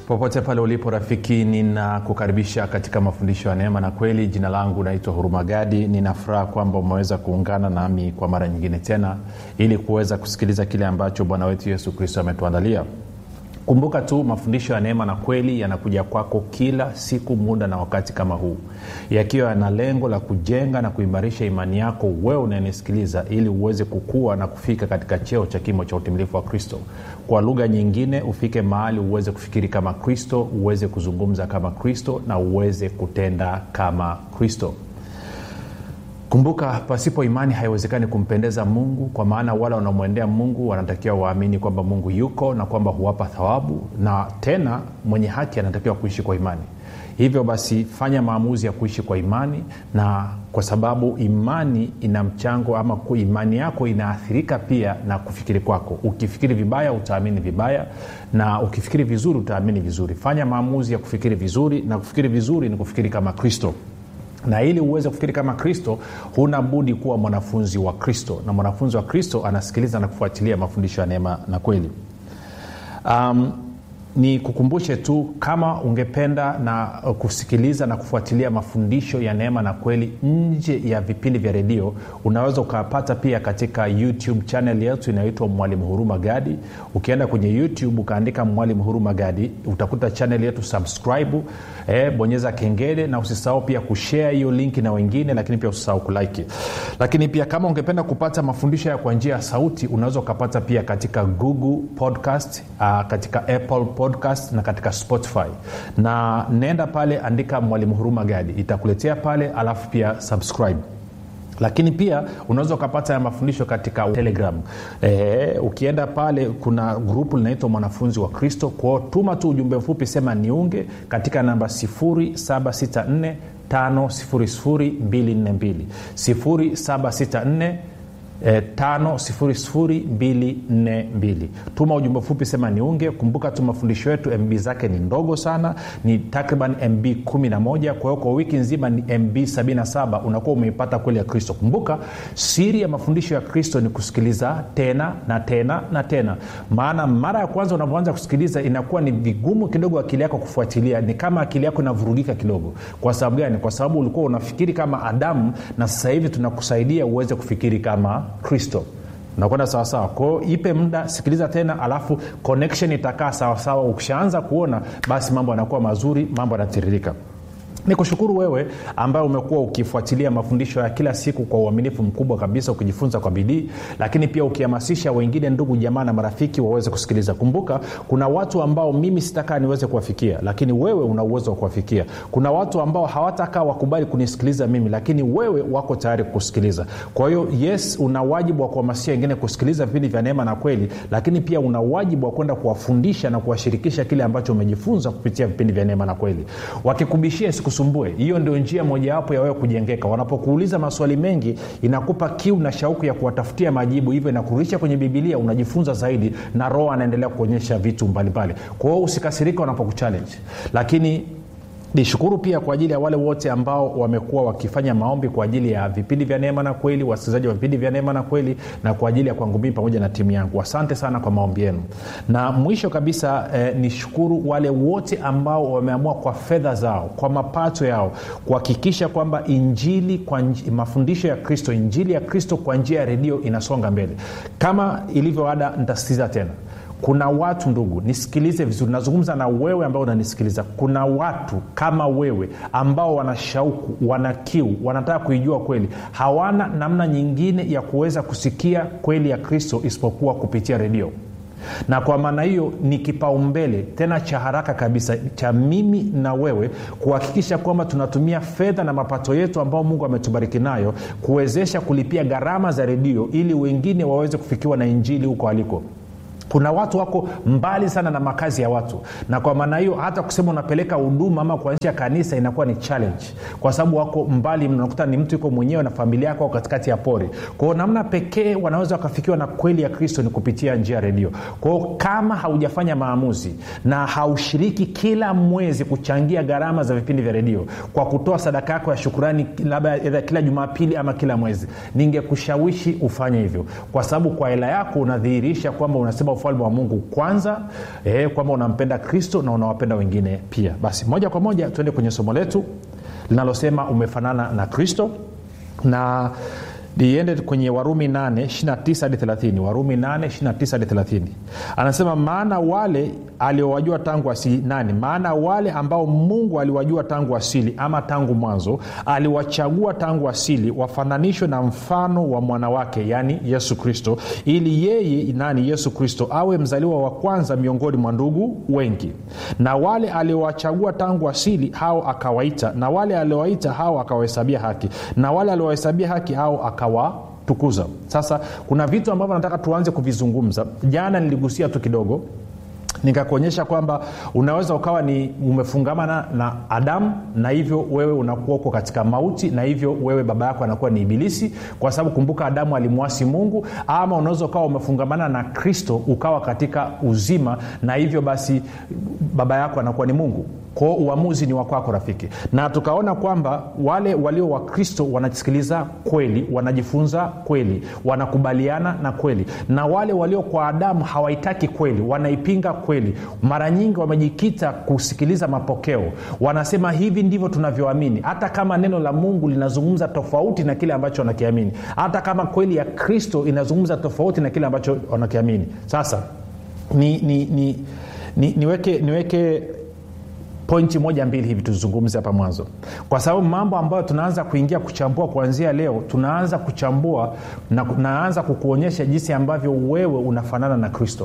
popote pale ulipo rafiki ninakukaribisha katika mafundisho ya neema na kweli jina langu naitwa hurumagadi ninafuraha kwamba umeweza kuungana nami kwa mara nyingine tena ili kuweza kusikiliza kile ambacho bwana wetu yesu kristo ametuandalia kumbuka tu mafundisho ya neema na kweli yanakuja kwako kila siku muda na wakati kama huu yakiwa yana lengo la kujenga na kuimarisha imani yako wewe unayenisikiliza ili uweze kukua na kufika katika cheo cha kimo cha utimilifu wa kristo kwa lugha nyingine ufike mahali uweze kufikiri kama kristo uweze kuzungumza kama kristo na uweze kutenda kama kristo kumbuka pasipo imani haiwezekani kumpendeza mungu kwa maana wale wanaomwendea mungu wanatakiwa waamini kwamba mungu yuko na kwamba huwapa thawabu na tena mwenye haki anatakiwa kuishi kwa imani hivyo basi fanya maamuzi ya kuishi kwa imani na kwa sababu imani ina mchango ama imani yako inaathirika pia na kufikiri kwako ukifikiri vibaya utaamini vibaya na ukifikiri vizuri utaamini vizuri fanya maamuzi ya kufikiri vizuri na kufikiri vizuri ni kufikiri kama kristo na ili uweze kufikiri kama kristo huna budi kuwa mwanafunzi wa kristo na mwanafunzi wa kristo anasikiliza na kufuatilia mafundisho ya neema na kweli um, ni kukumbushe tu kama ungependa na kusikiliza na kufuatilia mafundisho ya neema na kweli nje ya vipindi vya redio unaweza ukapata pia katika youtube chanel yetu inayoitwa mwalimu huruma gadi ukienda kwenye youtube ukaandika mwalimu huruma gadi utakuta chanel yetu subscribe eh, bonyeza kengele na usisahau pia kushare hiyo linki na wengine lakini pia usisahau kulike lakini pia kama ungependa kupata mafundisho ya kwa njia ya sauti unaweza ukapata pia katika google podcast uh, katika apple podcast na katika spotify na nenda pale andika mwalimu huruma gadi itakuletea pale alafu pia subscribe lakini pia unaweza ukapata ya mafundisho katika telegram e, ukienda pale kuna grupu linaitwa mwanafunzi wa kristo kwao tuma tu ujumbe mfupi sema niunge katika namba 764 5242 764 E, 5242 tuma ujumbe mfupi sema niunge kumbuka tu mafundisho yetu mb zake ni ndogo sana ni takriban mb 11 kwa hiyo kwa wiki nzima ni mb 77 unakuwa umeipata kweli ya kristo kumbuka siri ya mafundisho ya kristo ni kusikiliza tena na tena na tena maana mara ya kwanza unavyoanza kusikiliza inakuwa ni vigumu kidogo akili yako kufuatilia ni kama akili yako inavurugika kidogo kwa sababu gani kwa sababu ulikuwa unafikiri kama adamu na sasa hivi tunakusaidia uweze kufikiri kama kristo nakwenda sawasawa kwao ipe muda sikiliza tena alafu connection itakaa sawasawa ukishaanza kuona basi mambo yanakuwa mazuri mambo yanatiririka ni kushukuru wewe ambaye umekuwa ukifuatilia mafundisho ya kila siku kwa uaminifu mkubwa kabisa ukijifunza kwa bidii lakini pia ukihamasisha wengine ndugu jamaa na marafiki waweze kusikiliza kumbuka kuna watu ambao mimi sitakaa niweze kuwafikia lakini wewe una uwezo wa kuwafikia kuna watu ambao hawatakaa wakubali kunisikiliza mimi lakini wewe wako tayari kusikiliza kwa hiyo yes una wajibu wa kuhamasisha wengine kusikiliza vipindi vya neema na kweli lakini pia una wajibu wa kwenda kuwafundisha na kuwashirikisha kile ambacho umejifunza kupitia vipindi vya neema na kweli wakikubishia isikusumbue hiyo ndio njia mojawapo ya wewe kujengeka wanapokuuliza maswali mengi inakupa kiu na shauku ya kuwatafutia majibu hivyo inakurudisha kwenye bibilia unajifunza zaidi na roho anaendelea kuonyesha vitu mbalimbali kwa hiyo usikasirika wanapokuchallenge lakini nishukuru pia kwa ajili ya wale wote ambao wamekuwa wakifanya maombi kwa ajili ya vipindi vya neema na kweli wasikilizaji wa vipindi vya neema na kweli na kwa ajili ya kwangu mii pamoja na timu yangu asante sana kwa maombi yenu na mwisho kabisa eh, nishukuru wale wote ambao wameamua kwa fedha zao kwa mapato yao kuhakikisha kwamba injili kwa nj- mafundisho ya kristo injili ya kristo kwa njia ya redio inasonga mbele kama ilivyo ada nitasitiza tena kuna watu ndugu nisikilize vizuri nazungumza na wewe ambao unanisikiliza kuna watu kama wewe ambao wana shauku wana kiu wanataka kuijua kweli hawana namna nyingine ya kuweza kusikia kweli ya kristo isipokuwa kupitia redio na kwa maana hiyo ni kipaumbele tena cha haraka kabisa cha mimi na wewe kuhakikisha kwamba tunatumia fedha na mapato yetu ambao mungu ametubariki nayo kuwezesha kulipia gharama za redio ili wengine waweze kufikiwa na injili huko aliko kuna watu wako mbali sana na makazi ya watu na kwa maana hiyo hata kusema unapeleka huduma ama kuanzisha kanisa inakuwa ni challenge kwa sababu wako mbali unakuta ni mtu yuko mwenyewe na familia yako au katikati ya pori kwao namna pekee wanaweza wakafikiwa na kweli ya kristo ni kupitia njia ya redio kwao kama haujafanya maamuzi na haushiriki kila mwezi kuchangia gharama za vipindi vya redio kwa kutoa sadaka yako ya shukurani labda kila jumapili ama kila mwezi ningekushawishi ufanye hivyo kwa sababu kwa hela yako unadhihirisha kwamba unasema ufalme wa mungu kwanza e, kwamba unampenda kristo na unawapenda wengine pia basi moja kwa moja tuende kwenye somo letu linalosema umefanana na kristo na liende kwenye warumi 8 29 hadi 30 warumi 8 29 hadi 30 anasema maana wale aliowajua tangu asili nani maana wale ambao mungu aliwajua tangu asili ama tangu mwanzo aliwachagua tangu asili wafananishwe na mfano wa mwana wake yaani yesu kristo ili yeye nani yesu kristo awe mzaliwa wa kwanza miongoni mwa ndugu wengi na wale aliowachagua tangu asili hao akawaita na wale aliowaita hao akawahesabia haki na wale aliowahesabia haki hao akawatukuza sasa kuna vitu ambavyo nataka tuanze kuvizungumza jana niligusia tu kidogo nikakuonyesha kwamba unaweza ukawa ni umefungamana na adamu na hivyo wewe unakuwa uko katika mauti na hivyo wewe baba yako anakuwa ni ibilisi kwa sababu kumbuka adamu alimwasi mungu ama unaweza ukawa umefungamana na kristo ukawa katika uzima na hivyo basi baba yako anakuwa ni mungu kwao uamuzi ni wakwako rafiki na tukaona kwamba wale walio wakristo wanasikiliza kweli wanajifunza kweli wanakubaliana na kweli na wale walio kwa adamu hawaitaki kweli wanaipinga kweli mara nyingi wamejikita kusikiliza mapokeo wanasema hivi ndivyo tunavyoamini hata kama neno la mungu linazungumza tofauti na kile ambacho wanakiamini hata kama kweli ya kristo inazungumza tofauti na kile ambacho wanakiamini sasa ni, ni, ni, ni, niweke niweke pointi moja mbili hivi tuzungumze hapa mwanzo kwa sababu mambo ambayo tunaanza kuingia kuchambua kuanzia leo tunaanza kuchambua na naanza kukuonyesha jinsi ambavyo wewe unafanana na kristo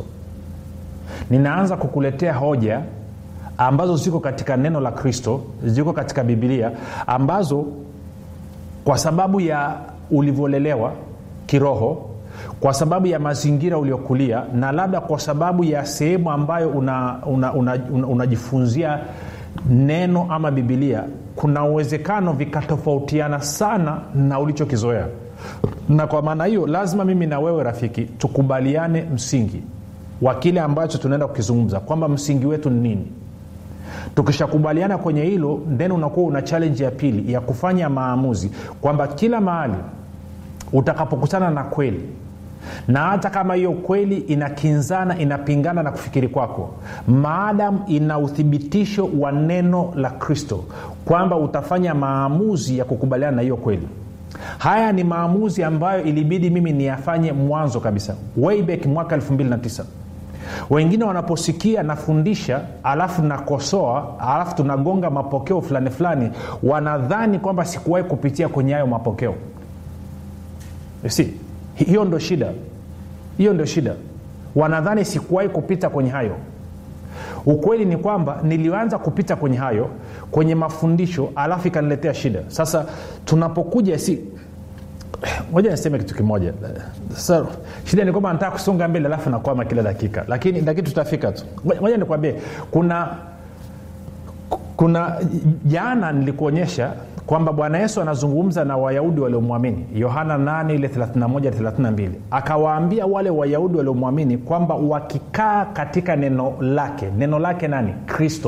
ninaanza kukuletea hoja ambazo ziko katika neno la kristo ziko katika bibilia ambazo kwa sababu ya ulivyolelewa kiroho kwa sababu ya mazingira uliokulia na labda kwa sababu ya sehemu ambayo unajifunzia una, una, una, una neno ama bibilia kuna uwezekano vikatofautiana sana na ulichokizoea na kwa maana hiyo lazima mimi na wewe rafiki tukubaliane msingi wa kile ambacho tunaenda kukizungumza kwamba msingi wetu ni nini tukishakubaliana kwenye hilo then unakuwa una challenge ya pili ya kufanya maamuzi kwamba kila mahali utakapokutana na kweli na hata kama hiyo kweli inakinzana inapingana na kufikiri kwako maadamu ina uthibitisho wa neno la kristo kwamba utafanya maamuzi ya kukubaliana na hiyo kweli haya ni maamuzi ambayo ilibidi mimi niyafanye mwanzo kabisa wayback mwaka 29 wengine wanaposikia nafundisha alafu nakosoa alafu tunagonga mapokeo fulani fulani wanadhani kwamba sikuwahi kupitia kwenye hayo mapokeo si hiyo ndo shida hiyo ndo shida wanadhani sikuwahi kupita kwenye hayo ukweli ni kwamba nilianza kupita kwenye hayo kwenye mafundisho alafu ikaniletea shida sasa tunapokuja si moja niseme kitu kimoja sasa shida ni kwamba nataka kusonga mbele alafu nakwama kila dakika lakini lakini tutafika tu moja nikwambie kuna kuna jana nilikuonyesha kwamba bwana yesu anazungumza na wayahudi waliomwamini yohana 8 ile 31 akawaambia wale wayahudi waliomwamini kwamba wakikaa katika neno lake neno lake nani kristo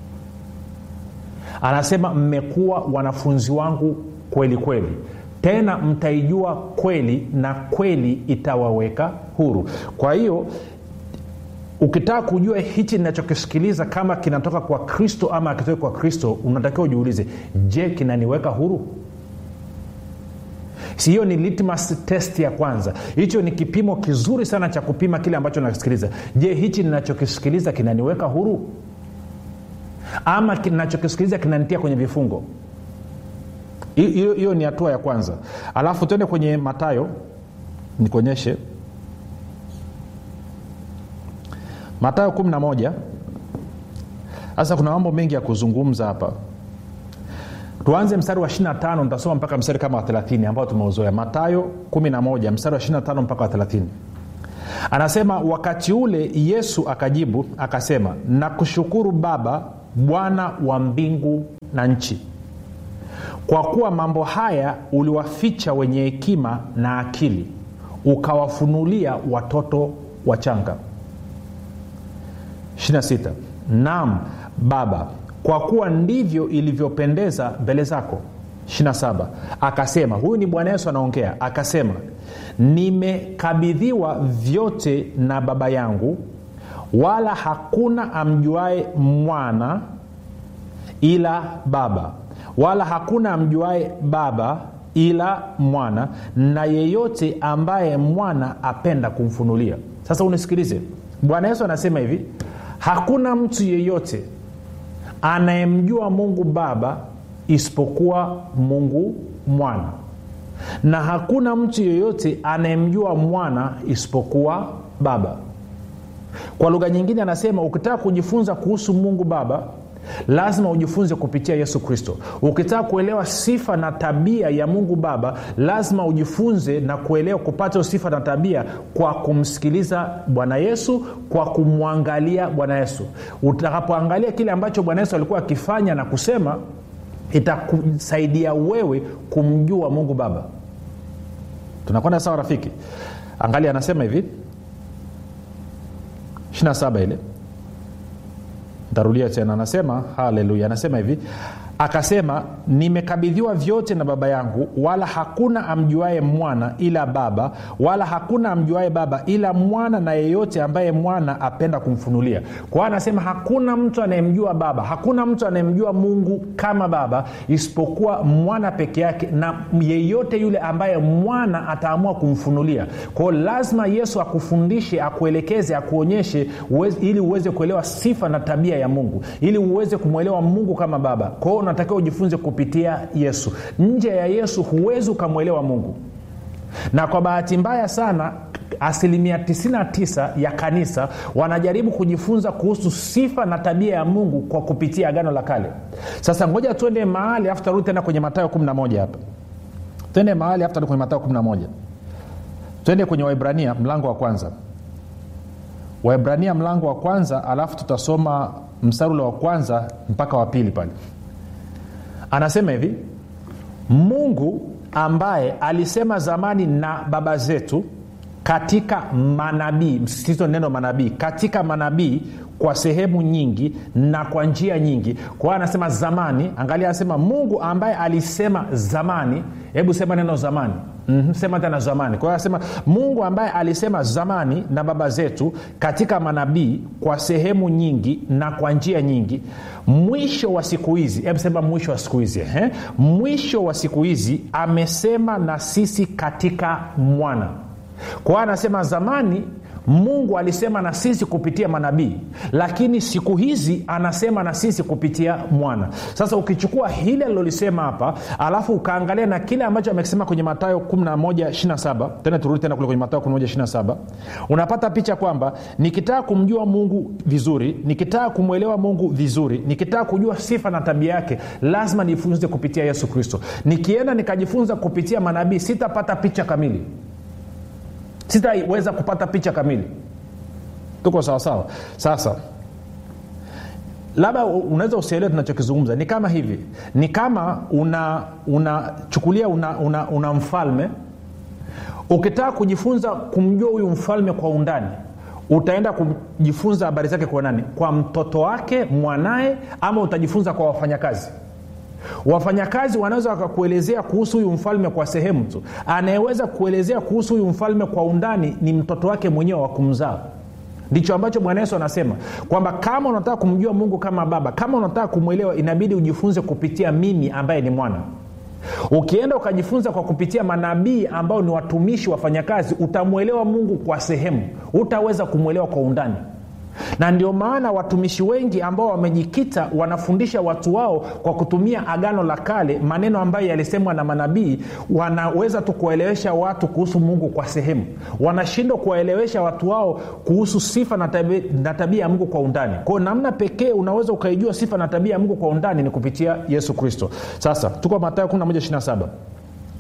anasema mmekuwa wanafunzi wangu kweli kweli tena mtaijua kweli na kweli itawaweka huru kwa hiyo ukitaka kujua hichi ninachokisikiliza kama kinatoka kwa kristo ama akitoka kwa kristo unatakiwa ujiulize je kinaniweka huru si hiyo ni litmus test ya kwanza hicho ni kipimo kizuri sana cha kupima kile ambacho nakisikiliza je hichi ninachokisikiliza kinaniweka huru ama ninachokisikiliza kinanitia kwenye vifungo hiyo ni hatua ya kwanza alafu tuende kwenye matayo nikuonyeshe matayo 11 sasa kuna mambo mengi ya kuzungumza hapa tuanze mstari wa 25 nitasoma mpaka mstari kama wa 30 ambao tumeuzoea matayo 11 mstari wa 25 mpaka wa 30 anasema wakati ule yesu akajibu akasema nakushukuru baba bwana wa mbingu na nchi kwa kuwa mambo haya uliwaficha wenye hekima na akili ukawafunulia watoto wachanga 26 naam baba kwa kuwa ndivyo ilivyopendeza mbele zako 27 akasema huyu ni bwana yesu anaongea akasema nimekabidhiwa vyote na baba yangu wala hakuna amjuae mwana ila baba wala hakuna amjuae baba ila mwana na yeyote ambaye mwana apenda kumfunulia sasa unisikilize bwana yesu anasema hivi hakuna mtu yeyote anayemjua mungu baba isipokuwa mungu mwana na hakuna mtu yeyote anayemjua mwana isipokuwa baba kwa lugha nyingine anasema ukitaka kujifunza kuhusu mungu baba lazima ujifunze kupitia yesu kristo ukitaka kuelewa sifa na tabia ya mungu baba lazima ujifunze na kuelewa kupata sifa na tabia kwa kumsikiliza bwana yesu kwa kumwangalia bwana yesu utakapoangalia kile ambacho bwana yesu alikuwa akifanya na kusema itakusaidia wewe kumjua mungu baba tunakwenda sawa rafiki angalia anasema hivi 27 ile ntarudia tena anasema haleluya anasema hivi akasema nimekabidhiwa vyote na baba yangu wala hakuna amjuae mwana ila baba wala hakuna amjuae baba ila mwana na yeyote ambaye mwana apenda kumfunulia kwa hiyo anasema hakuna mtu anayemjua baba hakuna mtu anayemjua mungu kama baba isipokuwa mwana peke yake na yeyote yule ambaye mwana ataamua kumfunulia kwao lazima yesu akufundishe akuelekeze akuonyeshe uweze, ili uweze kuelewa sifa na tabia ya mungu ili uweze kumwelewa mungu kama baba kwao unatakiwa ujifunze kupitia yesu nje ya yesu huwezi ukamwelewa mungu na kwa bahati mbaya sana asilimia 99 ya kanisa wanajaribu kujifunza kuhusu sifa na tabia ya mungu kwa kupitia agano la kale sasa ngoja tuende mahali afu tarudi tena kwenye matayo 11 hapa twende mahali afu kwenye matayo 11 twende kwenye waibrania mlango wa kwanza waibrania mlango wa kwanza alafu tutasoma mstari ule wa kwanza mpaka wa pili pale anasema hivi mungu ambaye alisema zamani na baba zetu katika manabii msisitizo neno manabii katika manabii kwa sehemu nyingi na kwa njia nyingi kwa hiyo anasema zamani angalia anasema mungu ambaye alisema zamani hebu sema neno zamani mm-hmm, sema tena zamani kwa hiyo anasema mungu ambaye alisema zamani na baba zetu katika manabii kwa sehemu nyingi na kwa njia nyingi mwisho wa siku hizi hebu sema mwisho wa siku hizi eh? mwisho wa siku hizi amesema na sisi katika mwana kwa hiyo anasema zamani mungu alisema na sisi kupitia manabii lakini siku hizi anasema na sisi kupitia mwana sasa ukichukua hili alilolisema hapa alafu ukaangalia na kile ambacho amekisema kwenye matayo 1127 tena turudi tena kule kwenye matayo 1127 unapata picha kwamba nikitaka kumjua mungu vizuri nikitaka kumwelewa mungu vizuri nikitaka kujua sifa na tabia yake lazima nijifunze kupitia yesu kristo nikienda nikajifunza kupitia manabii sitapata picha kamili sitaweza kupata picha kamili tuko sawasawa sasa labda unaweza usielewe tunachokizungumza ni kama hivi ni kama unachukulia una, una, una, una mfalme ukitaka kujifunza kumjua huyu mfalme kwa undani utaenda kujifunza habari zake kwa nani kwa mtoto wake mwanaye ama utajifunza kwa wafanyakazi wafanyakazi wanaweza wakakuelezea kuhusu huyu mfalme kwa sehemu tu anayeweza kuelezea kuhusu huyu mfalme kwa undani ni mtoto wake mwenyewe wa kumzaa ndicho ambacho bwana yesu anasema kwamba kama unataka kumjua mungu kama baba kama unataka kumwelewa inabidi ujifunze kupitia mimi ambaye ni mwana ukienda ukajifunza kwa kupitia manabii ambao ni watumishi wafanyakazi utamwelewa mungu kwa sehemu utaweza kumwelewa kwa undani na ndio maana watumishi wengi ambao wamejikita wanafundisha watu wao kwa kutumia agano la kale maneno ambayo yalisemwa na manabii wanaweza tu kuwaelewesha watu kuhusu mungu kwa sehemu wanashindwa kuwaelewesha watu wao kuhusu sifa na tabia, na tabia ya mungu kwa undani kwao namna pekee unaweza ukaijua sifa na tabia ya mungu kwa undani ni kupitia yesu kristo sasa tuko matayo 1127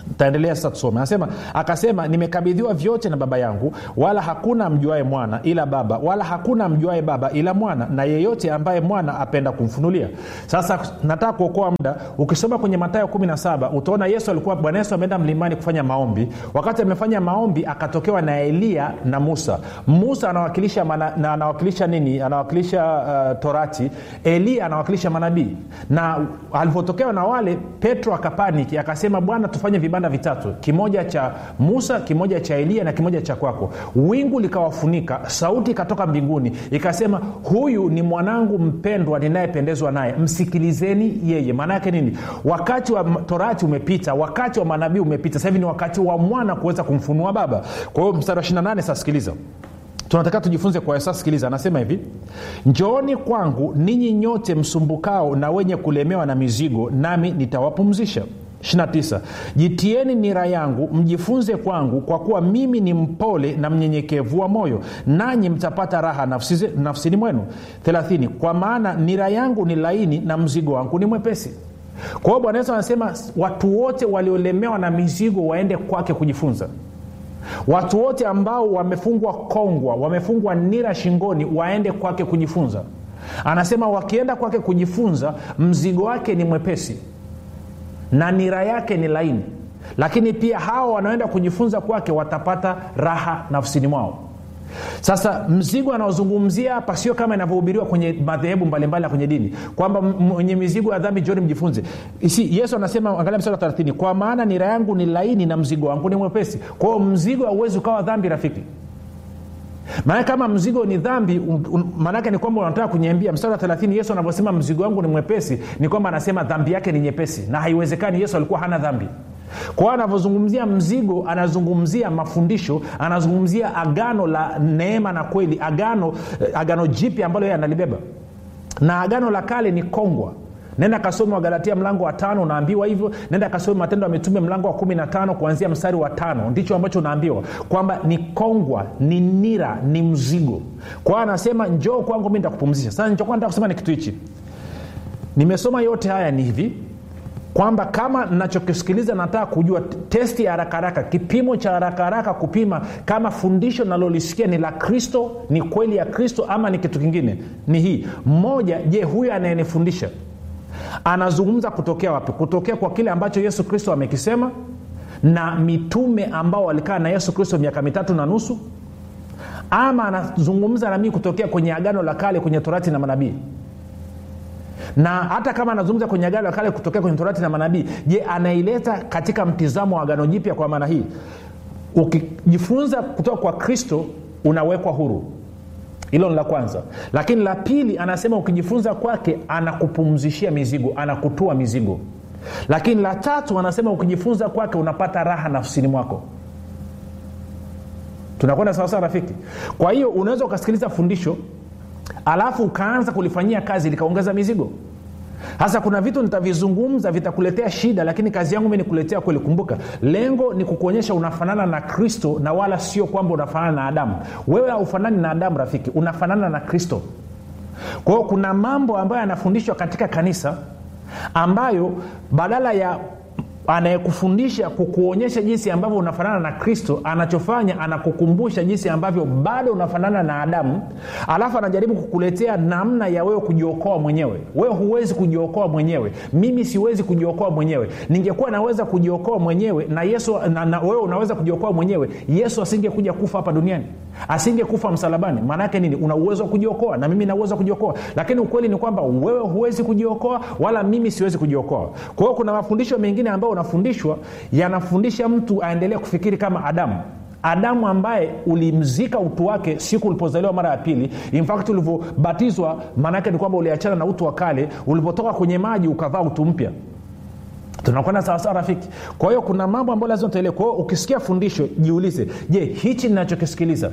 taendelea sasa tusome anasema akasema nimekabidhiwa vyote na baba yangu wala hakuna mjuae mwana ila baba wala hakuna mjuae baba ila mwana na yeyote ambaye mwana apenda kumfunulia sasa nataka kuokoa muda ukisoma kwenye matayo 17 utaona yesu alikuwa bwana yesu ameenda mlimani kufanya maombi wakati amefanya maombi akatokewa na eliya na musa musa anawakilisha mana, na anawakilisha nini anawakilisha uh, torati eliya anawakilisha manabii na alivyotokewa na wale petro akapaniki akasema bwana tufanye vibanda vitatu kimoja cha musa kimoja cha eliya na kimoja cha kwako wingu likawafunika sauti ikatoka mbinguni ikasema huyu ni mwanangu mpendwa ninayependezwa naye msikilizeni yeye maana yake nini wakati wa torati umepita wakati wa manabii umepita sasa hivi ni wakati wa mwana kuweza kumfunua baba kwa hiyo mstari wa 28 sasa sikiliza tunataka tujifunze kwa sasa sikiliza anasema hivi njooni kwangu ninyi nyote msumbukao na wenye kulemewa na mizigo nami nitawapumzisha 29 jitieni nira yangu mjifunze kwangu kwa kuwa mimi ni mpole na mnyenyekevu wa moyo nanyi mtapata raha nafsi, nafsini mwenu 30 kwa maana nira yangu ni laini na mzigo wangu ni mwepesi kwa hiyo bwana yesu anasema watu wote waliolemewa na mizigo waende kwake kujifunza watu wote ambao wamefungwa kongwa wamefungwa nira shingoni waende kwake kujifunza anasema wakienda kwake kujifunza mzigo wake ni mwepesi na nira yake ni laini lakini pia hawa wanaoenda kujifunza kwake watapata raha nafsini mwao sasa mzigo anaozungumzia hapa sio kama inavyohubiriwa kwenye madhehebu mbalimbali na kwenye dini kwamba mwenye mizigo ya dhambi joni mjifunze si yesu anasema angalia msara wa 30 kwa maana nira yangu ni laini na mzigo wangu ni mwepesi kwa hiyo mzigo hauwezi ukawa dhambi rafiki maana kama mzigo ni dhambi maanaake ni kwamba unataka kunyambia mstari wa 30 yesu anavyosema mzigo wangu ni mwepesi ni kwamba anasema dhambi yake ni nyepesi na haiwezekani yesu alikuwa hana dhambi kwa hiyo anavyozungumzia mzigo anazungumzia mafundisho anazungumzia agano la neema na kweli agano agano jipya ambalo yeye analibeba na agano la kale ni kongwa nenda kasome wagalatia mlango wa tano unaambiwa hivyo nenda kasome matendo ya mitume mlango wa kumi na tano kuanzia mstari wa tano ndicho ambacho unaambiwa kwamba ni kongwa ni nira ni mzigo kwa hiyo anasema njoo kwangu mi nitakupumzisha sasa nichokuwa nataka kusema ni kitu hichi nimesoma yote haya ni hivi kwamba kama nachokisikiliza nataka kujua testi ya haraka haraka kipimo cha haraka haraka kupima kama fundisho nalolisikia ni la kristo ni kweli ya kristo ama ni kitu kingine ni hii mmoja je huyu anayenifundisha anazungumza kutokea wapi kutokea kwa kile ambacho yesu kristo amekisema na mitume ambao walikaa na yesu kristo miaka mitatu na nusu ama anazungumza na mii kutokea kwenye agano la kale kwenye torati na manabii na hata kama anazungumza kwenye agano la kale kutokea kwenye torati na manabii je anaileta katika mtizamo wa agano jipya kwa maana hii ukijifunza kutoka kwa kristo unawekwa huru hilo ni la kwanza lakini la pili anasema ukijifunza kwake anakupumzishia mizigo anakutua mizigo lakini la tatu anasema ukijifunza kwake unapata raha nafsini mwako tunakwenda sawasawa rafiki kwa hiyo unaweza ukasikiliza fundisho alafu ukaanza kulifanyia kazi likaongeza mizigo hasa kuna vitu nitavizungumza vitakuletea shida lakini kazi yangu mi nikuletea kweli kumbuka lengo ni kukuonyesha unafanana na kristo na wala sio kwamba unafanana na adamu wewe haufanani na adamu rafiki unafanana na kristo kwa hiyo kuna mambo ambayo yanafundishwa katika kanisa ambayo badala ya anayekufundisha kukuonyesha jinsi ambavyo unafanana na kristo anachofanya anakukumbusha jinsi ambavyo bado unafanana na adamu alafu anajaribu kukuletea namna ya wewe kujiokoa mwenyewe wewe huwezi kujiokoa mwenyewe mimi siwezi kujiokoa mwenyewe ningekuwa naweza kujiokoa mwenyewe na yesu na, na wewe unaweza kujiokoa mwenyewe yesu asingekuja kufa hapa duniani asingekufa msalabani maanaake nini una uwezo wa kujiokoa na mimi na uwezo wa kujiokoa lakini ukweli ni kwamba wewe huwezi kujiokoa wala mimi siwezi kujiokoa kwa hiyo kuna mafundisho mengine ambayo unafundishwa yanafundisha mtu aendelee kufikiri kama adamu adamu ambaye ulimzika utu wake siku ulipozaliwa mara ya pili infact ulivyobatizwa maanaake ni kwamba uliachana na utu wa kale ulivyotoka kwenye maji ukavaa utu mpya tunakwenda sawasawa rafiki kwa hiyo kuna mambo ambayo lazima tuelewe kwa hiyo ukisikia fundisho jiulize je hichi ninachokisikiliza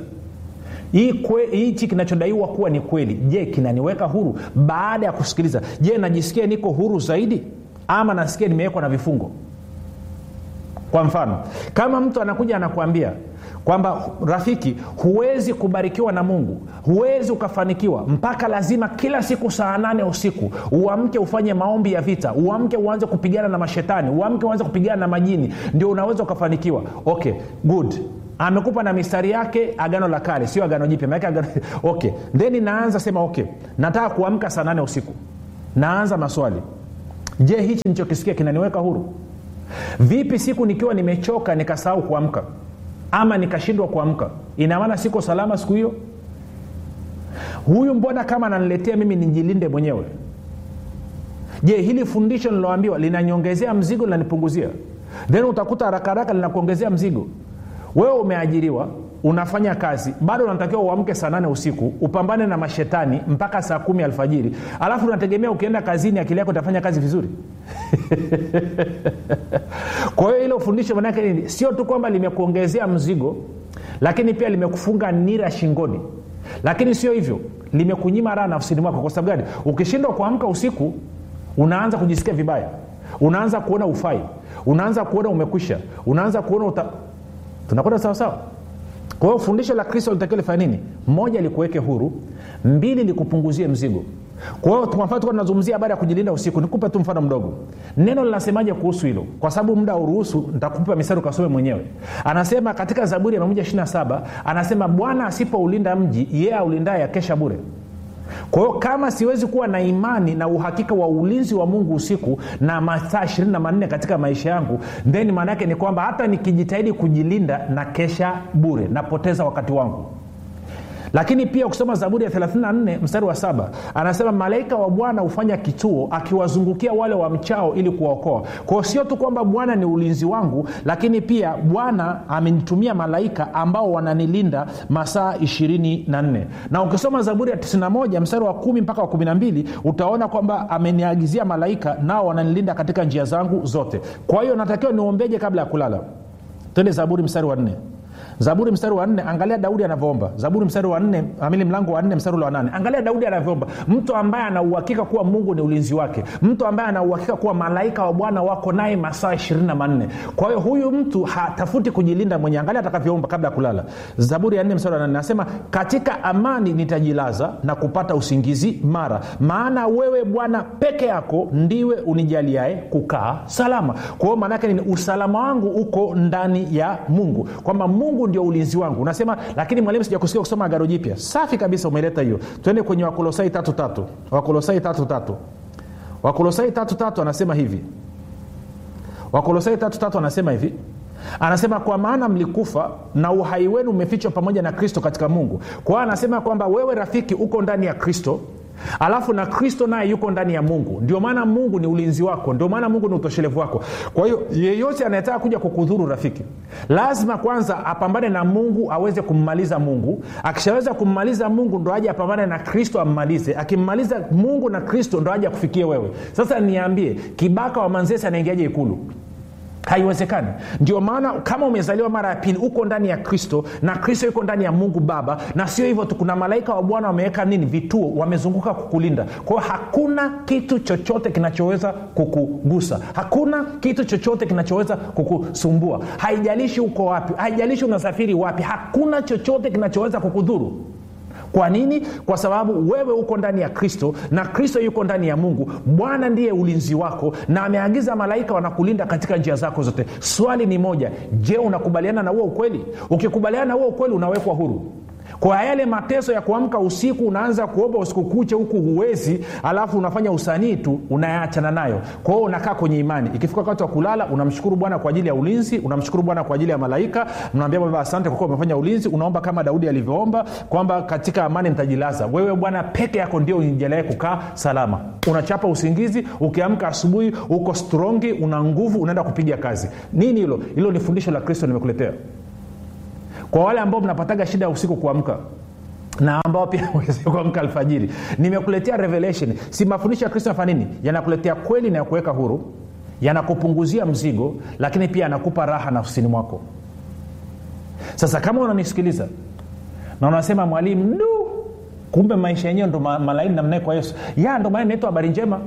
hichi kinachodaiwa kuwa ni kweli je kinaniweka huru baada ya kusikiliza je najisikia niko huru zaidi ama nasikia nimewekwa na vifungo kwa mfano kama mtu anakuja anakuambia kwamba rafiki huwezi kubarikiwa na mungu huwezi ukafanikiwa mpaka lazima kila siku saa nane usiku uamke ufanye maombi ya vita uamke uanze kupigana na mashetani uamke uanze kupigana na majini ndio unaweza ukafanikiwa okay good amekupa na mistari yake agano la kale sio agano jipya maake agano okay then naanza sema okay nataka kuamka saa nane usiku naanza maswali je hichi nichokisikia kinaniweka huru vipi siku nikiwa nimechoka nikasahau kuamka ama nikashindwa kuamka ina maana siko salama siku hiyo huyu mbona kama ananiletea mimi nijilinde mwenyewe je hili fundisho niloambiwa linanyongezea mzigo linanipunguzia then utakuta haraka haraka linakuongezea mzigo wewe umeajiriwa unafanya kazi bado unatakiwa uamke saa nane usiku upambane na mashetani mpaka saa kumi alfajiri alafu unategemea ukienda kazini akili yako itafanya kazi vizuri kwa hiyo hilo fundisho manake nini sio tu kwamba limekuongezea mzigo lakini pia limekufunga nira shingoni lakini sio hivyo limekunyima raha nafsini mwako kwa sababu gani ukishindwa kuamka usiku unaanza kujisikia vibaya unaanza kuona ufai unaanza kuona umekwisha unaanza kuona uta... tunakwenda sawasawa kwa hiyo fundisho la kristo litakiwa lifanya nini moja likuweke huru mbili likupunguzie mzigo kwa hiyo kwa mfano tunazungumzia habari ya kujilinda usiku nikupe tu mfano mdogo neno linasemaje kuhusu hilo kwa sababu muda uruhusu nitakupa misari ukasome mwenyewe anasema katika zaburi ya 127 anasema bwana asipoulinda mji yeye aulindaye akesha bure kwa hiyo kama siwezi kuwa na imani na uhakika wa ulinzi wa mungu usiku na masaa ishirini na manne katika maisha yangu then maana yake ni kwamba hata nikijitahidi kujilinda na kesha bure napoteza wakati wangu lakini pia ukisoma zaburi ya 34 mstari wa saba anasema malaika wa bwana hufanya kituo akiwazungukia wale wa mchao ili kuwaokoa kwao sio tu kwamba bwana ni ulinzi wangu lakini pia bwana amenitumia malaika ambao wananilinda masaa 24 na ukisoma zaburi ya 91 mstari wa kumi mpaka wa 12 utaona kwamba ameniagizia malaika nao wananilinda katika njia zangu zote kwa hiyo natakiwa niombeje kabla ya kulala twende zaburi mstari wa nne zaburi mstari wa nne angalia daudi anavyoomba zaburi mstari wa nne amili mlango wa nne mstari ule wa nane angalia daudi anavyoomba mtu ambaye anauhakika kuwa mungu ni ulinzi wake mtu ambaye anauhakika kuwa malaika wa bwana wako naye masaa ishirini na manne kwa hiyo huyu mtu hatafuti kujilinda mwenyewe angalia atakavyoomba kabla ya kulala zaburi ya nne mstari wa nane anasema katika amani nitajilaza na kupata usingizi mara maana wewe bwana peke yako ndiwe unijaliae kukaa salama kwa hiyo maanaake nini usalama wangu uko ndani ya mungu kwamba mungu ndio ulinzi wangu unasema lakini mwalimu sijakusikia kusoma agano jipya safi kabisa umeleta hiyo twende kwenye wakolosai tatu tatu wakolosai tatu tatu wakolosai tatu tatu anasema hivi wakolosai tatu tatu anasema hivi anasema kwa maana mlikufa na uhai wenu umefichwa pamoja na kristo katika mungu kwa hiyo anasema kwamba wewe rafiki uko ndani ya kristo alafu na kristo naye yuko ndani ya mungu ndio maana mungu ni ulinzi wako ndio maana mungu ni utoshelevu wako kwa hiyo yeyote anayetaka kuja kukudhuru rafiki lazima kwanza apambane na mungu aweze kummaliza mungu akishaweza kummaliza mungu ndo aje apambane na kristo ammalize akimmaliza mungu na kristo ndo aje akufikie wewe sasa niambie kibaka wa manzesi anaingiaje ikulu haiwezekani ndio maana kama umezaliwa mara ya pili uko ndani ya kristo na kristo yuko ndani ya mungu baba na sio hivyo tu kuna malaika wa bwana wameweka nini vituo wamezunguka kukulinda kwa hiyo hakuna kitu chochote kinachoweza kukugusa hakuna kitu chochote kinachoweza kukusumbua haijalishi uko wapi haijalishi unasafiri wapi hakuna chochote kinachoweza kukudhuru kwa nini kwa sababu wewe uko ndani ya kristo na kristo yuko ndani ya mungu bwana ndiye ulinzi wako na ameagiza malaika wanakulinda katika njia zako zote swali ni moja je unakubaliana na huo ukweli ukikubaliana na huo ukweli unawekwa huru kwa yale mateso ya kuamka usiku unaanza kuomba usiku kuche huku huwezi alafu unafanya usanii tu unayaachana nayo kwa hiyo unakaa kwenye imani ikifika wakati wa kulala unamshukuru bwana kwa ajili ya ulinzi unamshukuru bwana kwa ajili ya malaika mnaambia baba asante kwa kuwa umefanya ulinzi unaomba kama daudi alivyoomba kwamba katika amani nitajilaza wewe bwana peke yako ndio unijaliae kukaa salama unachapa usingizi ukiamka asubuhi uko strongi una nguvu unaenda kupiga kazi nini hilo hilo ni fundisho la kristo nimekuletea kwa wale ambao mnapataga shida ya usiku kuamka na ambao pia kuamka alfajiri nimekuletea revelation si mafundisho ya kristo nafanya nini yanakuletea kweli na yakuweka huru yanakupunguzia mzigo lakini pia yanakupa raha nafsini mwako sasa kama unanisikiliza na unasema mwalimu du kumbe maisha yenyewe ndo ma, malaini namnae kwa yesu ya ndo maana inaitwa habari njema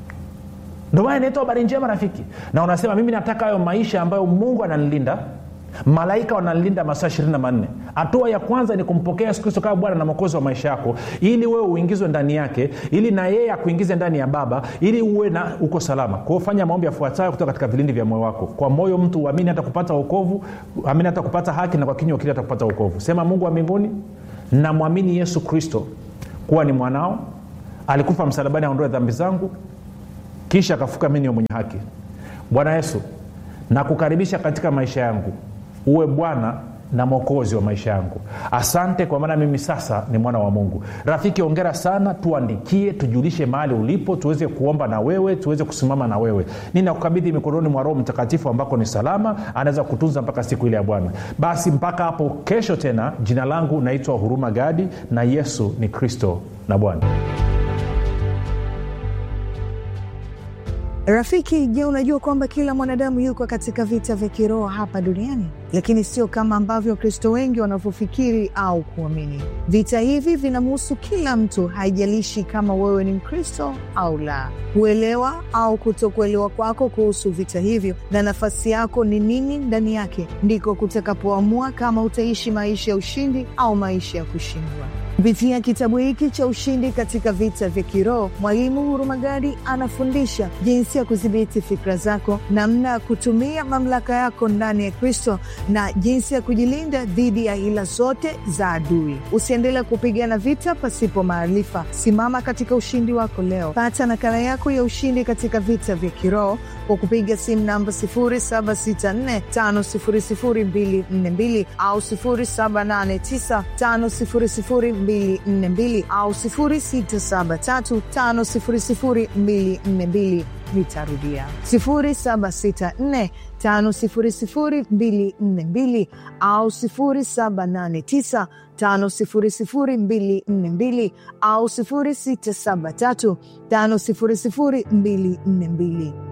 ndo maana inaitwa habari njema rafiki na unasema mimi nataka hayo maisha ambayo mungu ananilinda malaika wanalinda masaa ishirini na manne hatua ya kwanza ni kumpokea yesu kristo kama bwana na mwokozi wa maisha yako ili wewe uingizwe ndani yake ili na yeye akuingize ndani ya baba ili uwe na uko salama kwao fanya maombi yafuatayo kutoka katika vilindi vya moyo wako kwa moyo mtu uamini hata kupata uokovu amini hata kupata haki na kwa kinywa kili hata kupata uokovu sema mungu wa mbinguni namwamini yesu kristo kuwa ni mwanao alikufa msalabani aondoe dhambi zangu kisha akafuka mi niwe mwenye haki bwana yesu nakukaribisha katika maisha yangu uwe bwana na mwokozi wa maisha yangu asante kwa maana mimi sasa ni mwana wa mungu rafiki ongera sana tuandikie tujulishe mahali ulipo tuweze kuomba na wewe tuweze kusimama na wewe ninakukabidhi mikononi mwa roho mtakatifu ambako ni salama anaweza kutunza mpaka siku ile ya bwana basi mpaka hapo kesho tena jina langu naitwa huruma gadi na yesu ni kristo na bwana rafiki je unajua kwamba kila mwanadamu yuko katika vita vya kiroho hapa duniani lakini sio kama ambavyo wakristo wengi wanavyofikiri au kuamini vita hivi vinamhusu kila mtu haijalishi kama wewe ni mkristo au la kuelewa au kutokuelewa kwako kuhusu vita hivyo na nafasi yako ni nini ndani yake ndiko kutakapoamua kama utaishi maisha ya ushindi au maisha ya kushindwa kupitia kitabu hiki cha ushindi katika vita vya kiroho mwalimu hurumagadi anafundisha jinsi ya kudhibiti fikra zako namna ya kutumia mamlaka yako ndani ya kristo na jinsi ya kujilinda dhidi ya hila zote za adui usiendelee kupigana vita pasipo maarifa simama katika ushindi wako leo pata nakala yako ya ushindi katika vita vya kiroho kwa kupiga simu namba 7645242 au 7895242 au 6735242 nitarudia 7645242 au 789 5242 au 673 5242